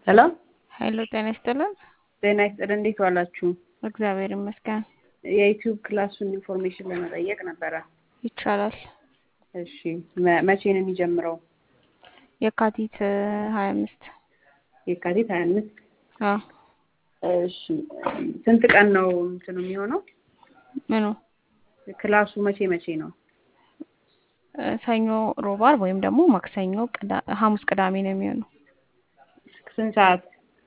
ሄሎ ሀይሎ ጤና ይስጥልን። ጤና ይስጥልን። እንዴት ዋላችሁ? እግዚአብሔር ይመስገን። የዩቲዩብ ክላሱን ኢንፎርሜሽን ለመጠየቅ ነበረ። ይቻላል። እሺ መ- መቼ ነው የሚጀምረው? የካቲት ሀያ አምስት የካቲት ሀያ አምስት እሺ ስንት ቀን ነው እንትኑ የሚሆነው? ምኑ ክላሱ መቼ መቼ ነው? እ፣ ሰኞ፣ ሮብ፣ ዓርብ ወይም ደግሞ ማክሰኞ፣ ቅዳ- ሐሙስ፣ ቅዳሜ ነው የሚሆነው ስንት ሰዓት?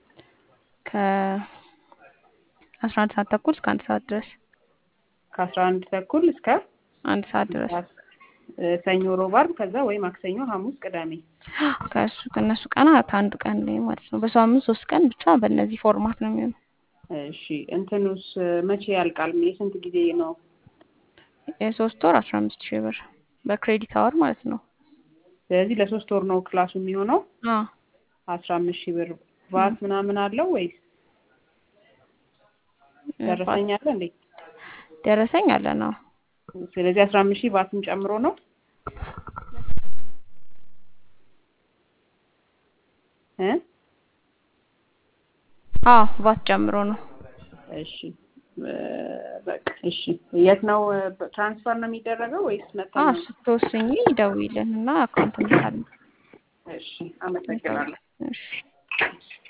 ከአስራ አንድ ሰዓት ተኩል እስከ አንድ ሰዓት ድረስ ከአስራ አንድ ተኩል እስከ አንድ ሰዓት ድረስ እ፣ ሰኞ፣ ሮብ፣ ዓርብ ከዛ ወይ ማክሰኞ፣ ሐሙስ፣ ቅዳሜ። ከእሱ ከእነሱ ቀናት አንድ ቀን ላይ ማለት ነው። በሳምንት ሶስት ቀን ብቻ በእነዚህ ፎርማት ነው የሚሆነው። እሺ እንትኑስ መቼ ያልቃል? የስንት ጊዜ ነው? የሶስት ወር አስራ አምስት ሺህ ብር በክሬዲት አወር ማለት ነው። ስለዚህ ለሶስት ወር ነው ክላሱ የሚሆነው። አዎ አስራ አምስት ሺህ ብር ቫት ምናምን አለው ወይስ ደረሰኝ አለ እንዴ? ደረሰኝ አለ ነው። ስለዚህ አስራ አምስት ሺህ ቫትም ጨምሮ ነው። እ አዎ ቫት ጨምሮ ነው። እሺ እ፣ በቃ እሺ። የት ነው እ፣ ትራንስፈር ነው የሚደረገው ወይስ መተን አዎ ነው? ስትወስኝ ደውይልን እና አካውንት እንልካለን። እሺ፣ አመሰግናለሁ። እሺ